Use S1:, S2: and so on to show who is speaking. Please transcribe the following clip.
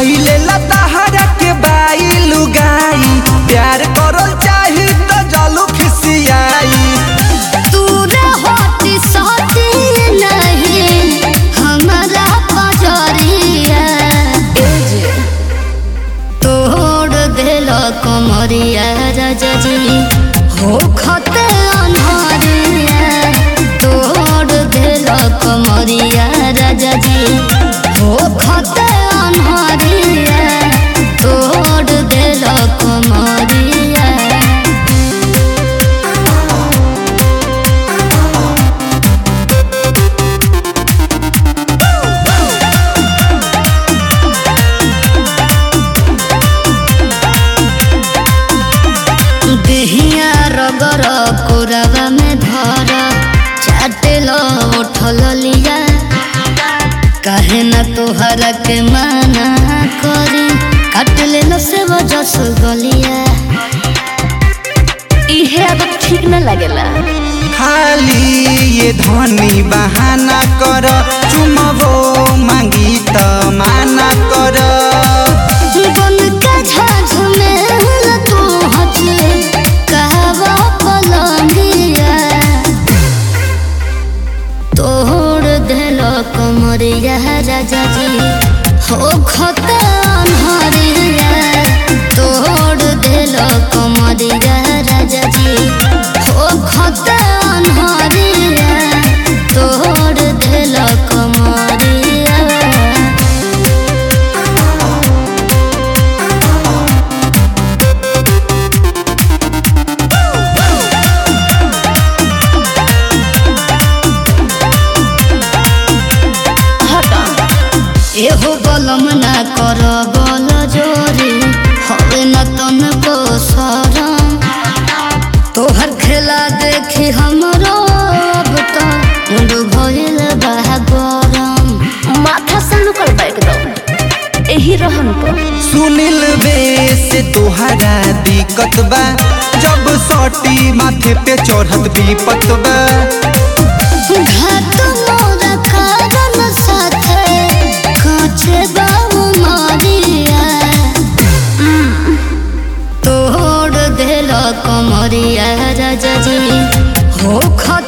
S1: धैले लताहरा के बाई लुगाई प्यार करल चाही तो जलू खिसियाई
S2: तूरे होती सोती नहीं हमारा पजरिया तोड़ दिल कमरिया राजा जी हो खते अनहरिया तोड़ दिल कमरिया राजा जी हो खते अनहरिया तोड़ दिल कमरिया देहिया रगर कोरवा में धर चाटेल उठल लिया काहे न तोहरा के माना करी काट ले से वजस गलिया इहे अब ठीक न लगेला
S1: खाली ये धनी बहाना कर चुमबो मांगी त माना कर
S2: बन के झाझ में तू हंसले कहवा पलंगिया तोड़ दिल कमरिया राजा जी हो खते अनहरिया तोड़ दिल कमरिया राजा जी हो खते अनहरिया तोड़ दिल कमरिया एहो बलम ना कर बल जोरी हवे न तन को सरम तोहर खेला देखी हमरो अब तो मुंड भइल बा गरम माथा से निकल बैठ दो एही रहन पर
S1: सुनिल बेस तोहरा दिक्कत बा जब सटी माथे पे चढ़त विपत बा
S2: घाट मोर कारण साथे काचे बाबू मारिया तोड़ दिल कमरिया राजा जी हो खत